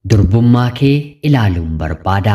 Durbummaa kee ilaaluun barbaada.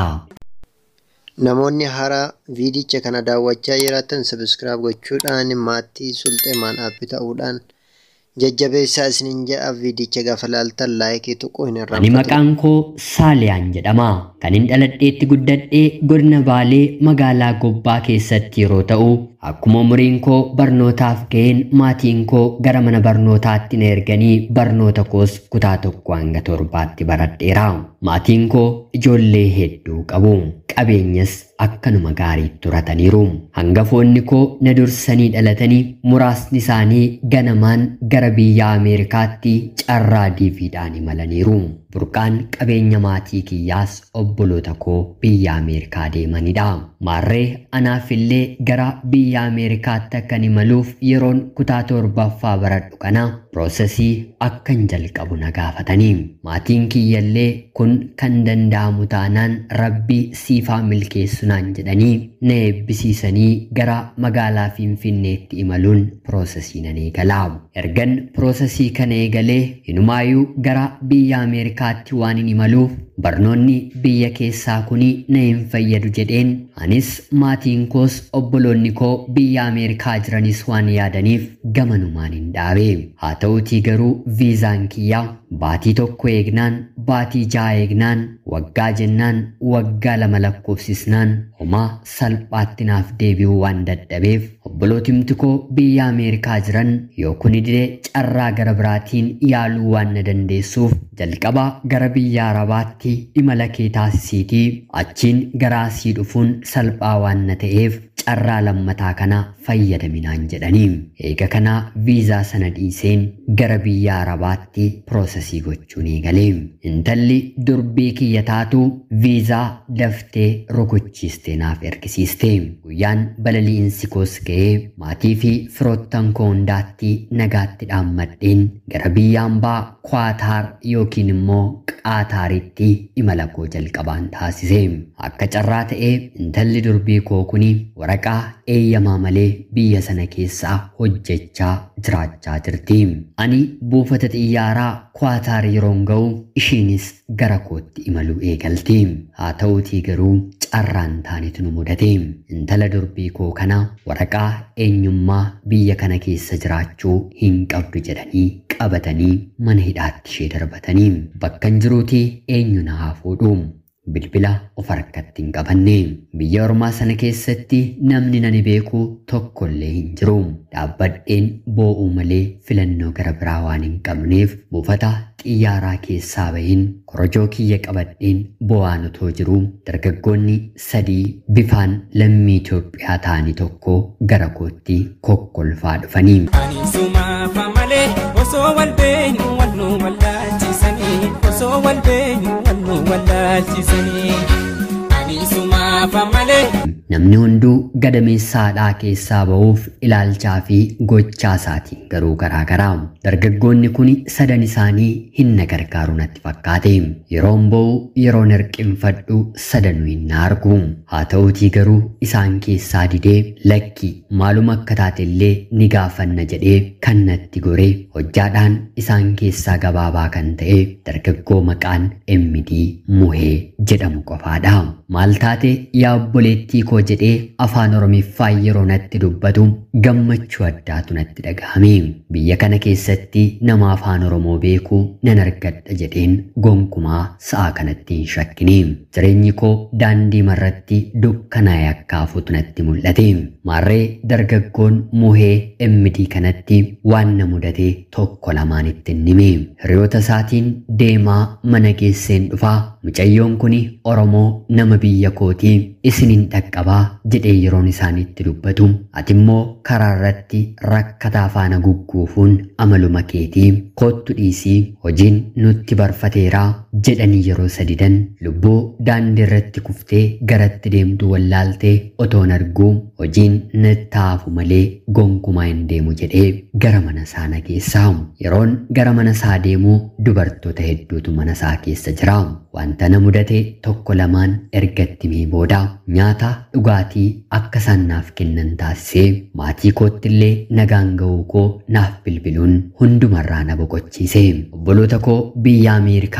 Namoonni haaraa viidicha kana daawwachaa jiraatan sabiskiraayib gochuudhaan maatii sulxeemaan aappii ta'uudhaan jajjabeessaa isiniin jedha viidicha gaafa laaltan laayikii tuquu hin Ani irraanfatu. maqaan koo Saaliyaan jedhama. Kan hin dhaladheetti guddadhee godina Baalee magaalaa Gobbaa keessatti yeroo ta'u, akkuma umuriin koo barnootaaf ga'een maatiin koo gara mana barnootaatti na erganii barnoota koos kutaa tokko hanga torbaatti baradheera. Maatiin koo ijoollee hedduu qabu. Qabeenyas akkanuma gaariitti turataniiru. Hangafoonni koo na dursanii dhalatanii muraasni isaanii ganamaan gara biyya Ameerikaatti carraa diiviidhaan imalaniiru. Burqaan qabeenya maatii kiyyaas obboloota koo biyya Ameerikaa deemanidha. Maarree anaaf illee gara biyya Ameerikaatti akkan imaluuf yeroon kutaa torbaffaa baradhu kana piroosesii akkan jalqabu na gaafatanii. Maatiin kiyyallee kun kan danda'amu taanaan rabbii siifaa milkeessu naan jedhanii na eebbisiisanii gara magaalaa Finfinneetti imaluun piroosesii nan eegala. Ergan piroosesii kana eegalee hinumaayyuu gara biyya Ameerikaatti waan hin imaluuf barnoonni biyya keessaa kuni na hin fayyadu jedheen anis maatiin koos obboloonni koo biyya Ameerikaa jiranis waan yaadaniif gamanumaan hin dhaabe. Haa ta'uutii garuu viizaan kiyyaa baatii tokko eegnaan baatii ja'a eegnaan waggaa jennaan waggaa lama lakkoofsisnaan homaa salphaatti naaf deebi'uu waan dadhabeef obbolootimti koo biyya Ameerikaa jiran yoo kuni didee carraa gara biraatiin yaaluu waan na dandeessuuf jalqaba gara biyya Arabaatti imala kee taasisiitii achiin gara asii dhufuun salphaa waan na ta'eef carraa lammataa kana fayyadaminaan jedhanii eega kanaa viizaa sana dhiiseen gara biyya Arabaatti piroosesii gochuun eegalee intalli durbii kiyya taatu viizaa daftee rukuchiistee naaf ergisiiste guyyaan balali'iinsi koos ga'ee maatii fi firoottan koo hundaatti nagaatti dhaammadheen gara biyya ambaa kwaataar yookiin immoo qaataaritti imala koo jalqabaan taasise akka carraa ta'ee intalli durbii koo kuni waraqaa eeyyamaa malee biyya sana keessaa hojjechaa jiraachaa jirti. Ani buufata xiyyaaraa kwaataar yeroon ga'u ishiinis gara kootti imaluu eegalti. Haa ta'uutii garuu carraan taanitu nu mudate. Intala durbii koo kana waraqaa eenyummaa biyya kana keessa jiraachuu hin qabdu jedhanii qabatanii mana hidhaatti ishee darbatanii bakka hin jiruuti eenyu na haa fuudhu. bilbila of harkatti hin qabanne biyya ormaa sana keessatti namni nani beeku tokkollee hin jiru dhaabbadheen boo'uu malee filannoo gara biraa waan hin qabneef buufata xiyyaaraa keessaa bahin korojoo kiyya qabadheen boo'aan otoo jiru dargaggoonni sadii bifaan lammii Itoophiyaa ta'anii tokko gara kootti kokkolfaa dhufanii Ani sumaafa malee osoo wal beenyu wal nu wallaalchisanii osoo wal beenyu wal nu wallaalchisanii. Ani sumaafa malee. Namni hunduu gadameessaadhaa keessaa ba'uuf ilaalchaa fi gochaa isaatiin garuu garaagaraa. Dargaggoonni kun sadan isaanii hin na gargaaru natti fakkaate. Yeroon ba'u yeroon hirqinfadhu sadanuu hin na argu. Haa ta'uutii garuu isaan keessaa didee lakki maaluma akka taate illee ni gaafanna jedhee kan natti goree hojjaadhaan isaan keessaa gabaabaa kan ta'e dargaggoo maqaan Emmidii Muhee jedhamu qofaadha. Maal taate yaa obboleettii koo jedhee afaan oromiffaa yeroo natti dubbatu gammachuu addaatu natti dhagahame. Biyya kana keessatti nama afaan oromoo beeku nan argadha jedheen gonkumaa sa'a kanatti hin shakkine. Jireenyi koo daandii marratti dukkanaa'e akka hafuutu natti mul'ate. Maarree dargaggoon muhee emmidii kanatti waan na mudate tokko lamaan itti hime. Hiriyoota isaatiin deemaa mana geesseen dhufaa mucayyoon kun oromoo nama biyya kootii isinin dhaqqabaa jedhee yeroon isaanitti dubbatu ati immoo karaa irratti rakkataa faana gugguufuun amaluma keetii kottu dhiisii hojiin nutti barfateeraa jedhanii yeroo sadidan lubbuu daandii irratti kuftee garatti deemtu wallaaltee otoon arguu hojiin nattaafu malee gonkumaa hin deemu jedhee gara mana isaa nageessaa yeroon gara mana isaa deemuu dubartoota hedduutu mana isaa keessa jira wanta na mudate tokko lamaan ergatti mee booda nyaata dhugaatii akka isaan naaf kennan taasisee maatii koottillee nagaan ga'uu koo naaf bilbiluun hundumarraa na boqochiise obboloota koo biyya ameerikaa jiranii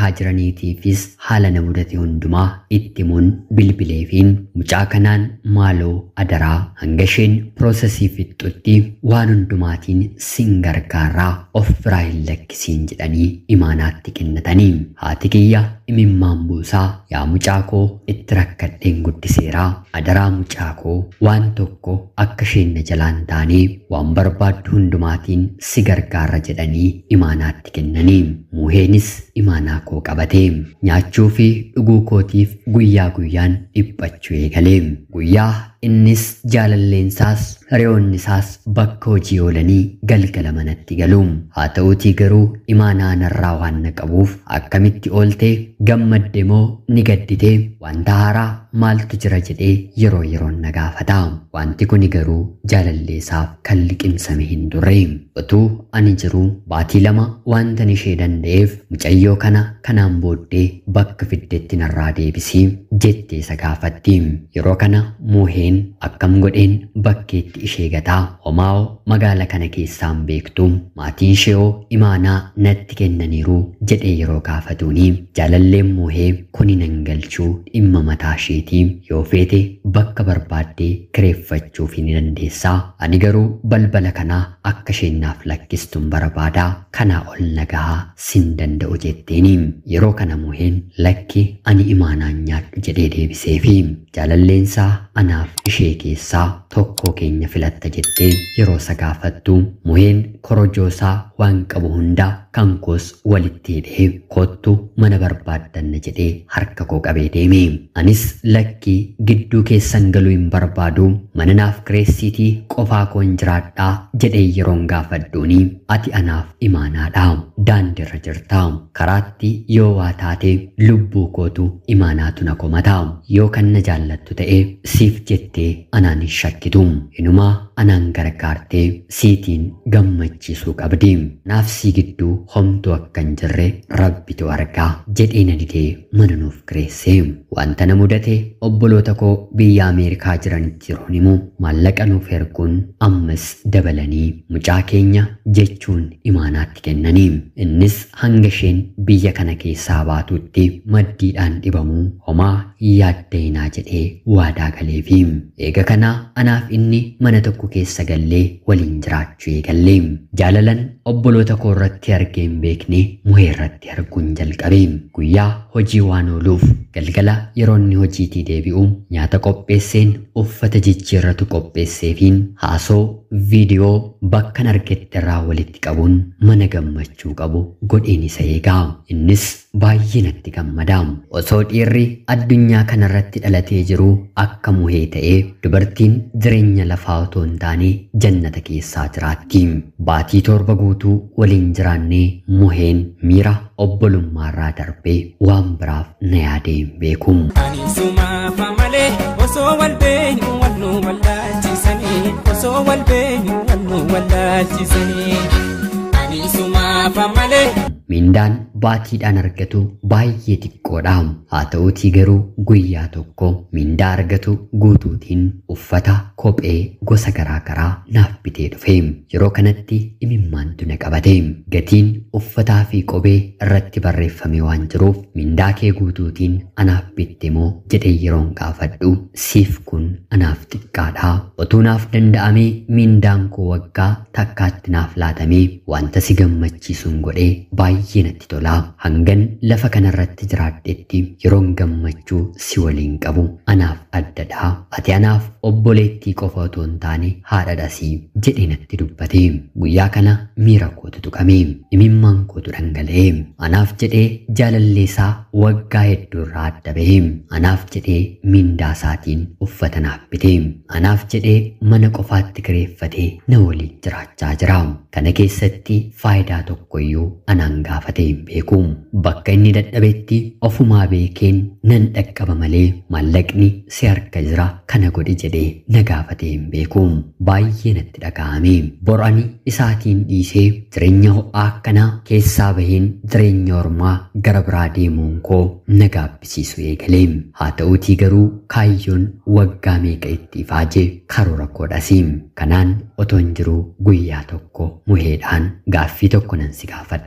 saniitiifis haala na mudate hundumaa itti himuun bilbileefiin mucaa kanaan maaloo adaraa hanga isheen piroosesii fixxutti waan hundumaatiin sin gargaaraa of biraa hin lakkisiin jedhanii imaanaatti kennatanii haati kiyya imimmaan buusaa yaa mucaa koo itti rakkadheen guddiseeraa adaraa mucaa koo waan tokko akka isheen na jalaan taanee waan barbaaddu hundumaatiin si gargaara jedhanii imaanaatti kennanii muheenis imaanaa koo qabatee nyaachuu fi dhuguu kootiif guyyaa guyyaan dhiphachuu eegalee guyyaa innis jaalalleensaas hiriyoonni isaas bakka hojii oolanii galgala manatti galu haa ta'uutii garuu imaanaa narraa waan na qabuuf akkamitti oolte gammadde moo ni gaddite wanta haaraa maaltu jira jedhee yeroo yeroon na gaafata wanti kuni garuu jaalalleessaaf kan liqimsame hin turre utuu ani jiru baatii lama wantan ishee danda'eef mucayyoo kana kanaan booddee bakka fiddetti narraa deebisii jettee isa gaafatti yeroo kana muuheen akkam godheen bakkeetti ishee gataa homaa'oo magaala kana keessaan beektu maatiin isheeoo imaanaa natti kennaniiru jedhee yeroo gaafatuuni jaalalleen muuhee kuni nan galchuu dhimma mataa isheetii yoo feete bakka barbaaddee kireeffachuuf ni dandeessaa ani garuu balbala kanaa akka isheen naaf lakkistuun barbaadaa kanaa ol nagahaa sin danda'u jetteeni yeroo kana muuheen lakki ani imaanaan nyaadhu jedhee deebiseefi jaalalleensaa anaaf ishee keessaa tokkoo keenya filatta jettee yeroo isa gaafattu muheen korojoosaa waan qabu hunda kan koos walitti hidhee kottu mana barbaaddanna jedhee harka koo qabee deeme anis lakkii gidduu keessan galuu hin barbaadu mana naaf kireessiitii qofaa koon jiraadhaa jedhee yeroon gaafadhuuni ati anaaf imaanaadha daandiirra jirta karaatti yoo waa taate lubbuu kootu imaanaatu na komata yoo kan na jaallattu ta'e siif jettee anaan hin shakkitu inumaa anaan gargaartee siitiin gammachiisuu qabdi naaf sii gidduu homtuu akka hin jirre rabbitu argaa jedhee na didee mana nuuf kireesse wanta na mudate obboloota koo biyya ameerikaa jiranitti yeroon himu maallaqa nuuf erguun ammas dabalanii mucaa keenya jechuun imaanaatti kennanii innis hanga isheen biyya kana keessaa baatutti maddiidhaan dhibamuu homaa yaaddeenaa jedhee waadaa galeefi eega kana anaaf inni mana tokko keessa gallee waliin jiraachuu eegallee jaalalan obboloota koo irratti argee hin beekne muhee irratti arguun jalqabe guyyaa hojii waan ooluuf galgala yeroo inni hojiitii deebi'u nyaata qopheesseen uffata jijjiirratu qopheesseefiin haasoo viidiyoo bakkan argetti irraa walitti qabuun mana gammachuu qabu godheen isa eegaa innis baay'ee natti gammada osoo dhiirri addunyaa kanarratti dhalatee jiru akka muhee ta'ee dubartiin jireenya lafaa otoo hin taane jannata keessaa jiraatti baatii torba guutuu waliin jiraannee muheen miira obbolummaarraa darbee waan biraaf na yaadee hin beeku. Ani sumaafa malee osoo wal beenyu wal nu wallaalchisanii osoo wal beenyu wal nu wallaalchisanii. Ani sumaafa malee. Mindaan baatiidhaan argatu baay'ee xiqqoodha. Haa ta'uutii garuu guyyaa tokko mindaa argatu guutuutiin uffata kophee gosa garaa garaa naaf bitee dhufe. Yeroo kanatti imimmaantu na qabate. Gatiin uffataa fi kophee irratti barreeffame waan jiruuf mindaa kee guutuutiin anaaf bitte moo jedhee yeroon gaafadhu siif kun anaaf xiqqaadha. Otuu naaf danda'amee mindaan koo waggaa takkaatti naaf laatamee wanta si gammachiisuun godhee baay'ee baay'ee natti tola. Hangan lafa kanarratti jiraadhetti yeroon gammachuu si waliin qabu anaaf addadha. Ati anaaf obboleettii qofa otoo hin taane haadhadhasii jedhee natti dubbate. Guyyaa kana miira kootu tuqame. Imimmaan kootu dhangala'e. Anaaf jedhee jaalalleesaa waggaa hedduu irraa adda bahe. Anaaf jedhee mindaa isaatiin uffata naaf bite. Anaaf jedhee mana qofaatti kireeffatee na waliin jiraachaa jira. Kana keessatti faayidaa tokkoyyuu anaan gaafate hin beeku. Bakka inni dadhabetti ofumaa beekeen nan dhaqqaba malee maallaqni si harka jira kana godhi jedhee na gaafate hin beeku. Baay'ee natti dhaga'ame. Bor'ani isaatiin dhiisee jireenya ho'aa akkanaa keessaa baheen jireenya ormaa gara biraa deemuun koo na gaabbisiisu eegalee. Haa ta'uutii garuu kaayyoon waggaa meeqa itti ifaajee karoora koodhasi. Kanaan otoo hin jiru guyyaa tokko muheedhaan gaaffii tokko nan si gaafadha.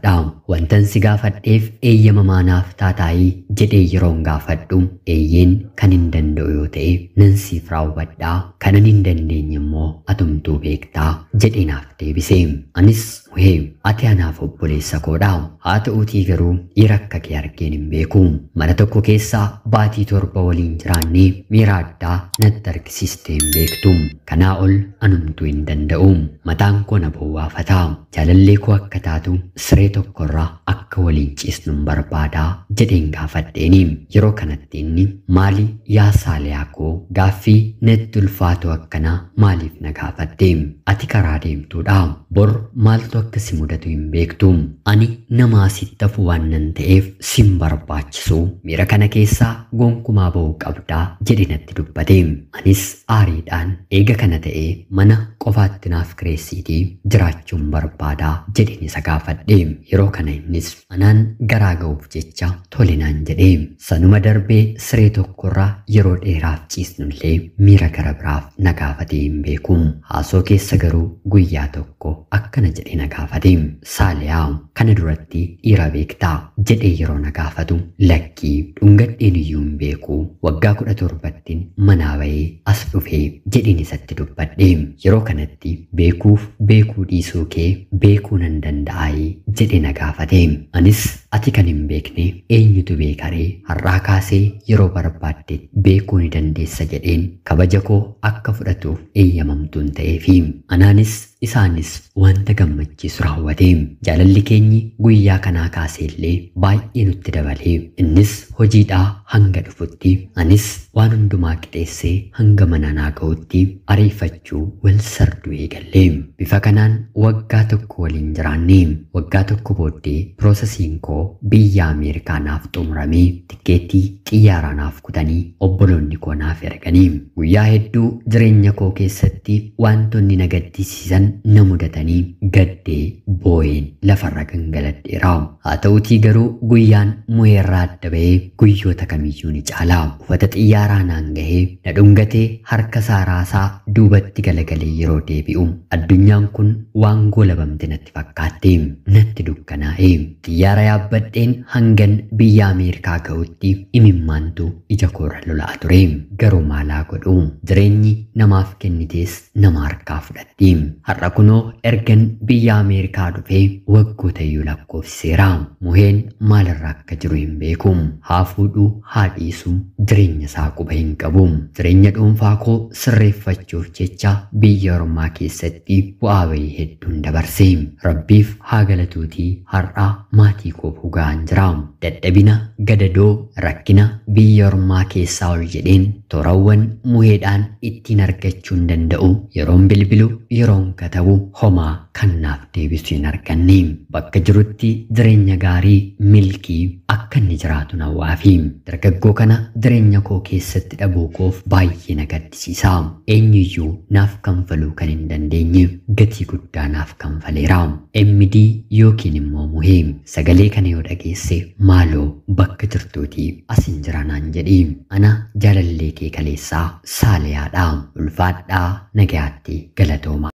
wantan si gaafadheef eeyyama maanaaf taataayii jedhee yeroon gaafadhu eeyyeen kan hin danda'u yoo ta'e nan siif raawwadhaa kanan hin dandeenye immoo atumtuu beektaa jedhee naaf deebise anis Wee ati anaaf obboleessa koodha haa ta'uutii garuu dhiira akka kee argeen hin beeku mana tokko keessaa baatii torba waliin jiraannee miira addaa natti argisiistee hin beektu kanaa ol anumtuu hin danda'u mataan koo na bowwaafata jaalallee koo akka taatu siree tokkorraa akka waliin ciisnu hin barbaadaa jedheen gaafadheeni yeroo kanatti inni maali yaa saaliyaa koo gaaffii natti ulfaatu akkanaa maaliif na gaafadde ati karaa deemtuudha bor maaltu akka si mudatu hin beektu ani nama asitti hafu waan nan ta'eef sin barbaachisu miira kana keessaa gonkumaa ba'uu qabdaa jedhe natti dubbate anis aariidhaan eega kana ta'ee mana qofaatti naaf kireessiitii jiraachuun barbaadaa jedheen isa gaafadhe yeroo kana innis anaan garaa ga'uuf jecha tolinaan jedhe sanuma darbee siree tokkorraa yeroo dheeraaf ciisnullee miira gara biraaf na gaafatee hin beeku haasoo keessa garuu guyyaa tokko akkana jedhe na gaafate saaliyaa kana duratti dhiira beektaa jedhee yeroo na gaafatu lakkii dhungadheen iyyuu hin beeku waggaa kudha torbattiin manaa ba'ee as dhufee jedheen isatti dubbadhe yeroo kanatti beekuuf beekuu dhiisuu kee beekuu nan danda'aayee jedhe na gaafate anis ati kan hin beekne eenyutu beekaree har'aa kaasee yeroo barbaadde beekuu ni dandeessa jedheen kabaja koo akka fudhatuuf eeyyamamtuun ta'eefi anaanis isaanis wanta gammachiisu raawwate jaalalli keenyi guyyaa kanaa kaaseellee baay'ee nutti dabalee innis hojiidhaa hanga dhufutti anis waan hundumaa qixeessee hanga mana naa ga'utti ariifachuu wal sarduu eegallee bifa kanaan waggaa tokko waliin jiraanne waggaa tokko booddee piroosesiin koo biyya ameerikaa naaf xumuramee tikkeettii xiyyaaraa naaf kutanii obboloonni koo naaf erganii guyyaa hedduu jireenya koo keessatti wantoonni na gaddisiisan na mudatanii gaddee boo'een lafarra gangaladheera haa ta'utii garuu guyyaan mu'eerraa adda ba'ee guyyoota kamiyyuu ni caala uffata xiyyaaraa naan gahee na dhungatee harka saaraasaa duubatti galagalee yeroo deebi'u addunyaan kun waan goolabamte natti fakkaatte natti dukkanaa'e xiyyaara yaabbadheen hangan biyya ameerikaa ga'utti imimmaantu ija koorra lolaa ture garuu maalaa godhu jireenyi namaaf kennitees nama harkaa fudhatti har'a kunoo ergan biyya ameerikaa dhufee waggoota iyyuu lakkoofsiseera muheen maalirra akka jiru hin beeku haa fuudhuu haa dhiisu jireenya isaa quba hin qabu jireenya dhuunfaa koo sirreeffachuuf jecha biyya ormaa keessatti bu'aa bahii hedduun dabarse rabbiif haa galatuutii har'a maatii koo fugaan jira dadhabina gadadoo rakkina biyya ormaa keessaa ol jedheen toorawwan muheedhaan ittiin argachuu hin danda'u yeroon bilbilu yeroon katabu homaa kan naaf deebisu hin arganne bakka jirutti jireenya gaarii milkii akka inni jiraatu nawwaafi dargaggoo kana jireenya koo keessatti dhabuu koof baay'ee na gaddisiisa eenyuyyuu naaf kanfaluu kan hin dandeenye gatii guddaa naaf kanfaleera MD yookiin immoo muhee sagalee kana yoo dhageesse maaloo bakka jirtuutii asin jira naan jedhi ana jaalallee kee kaleessaa saalayaadha ulfaadhaa nagayaatti galatooma.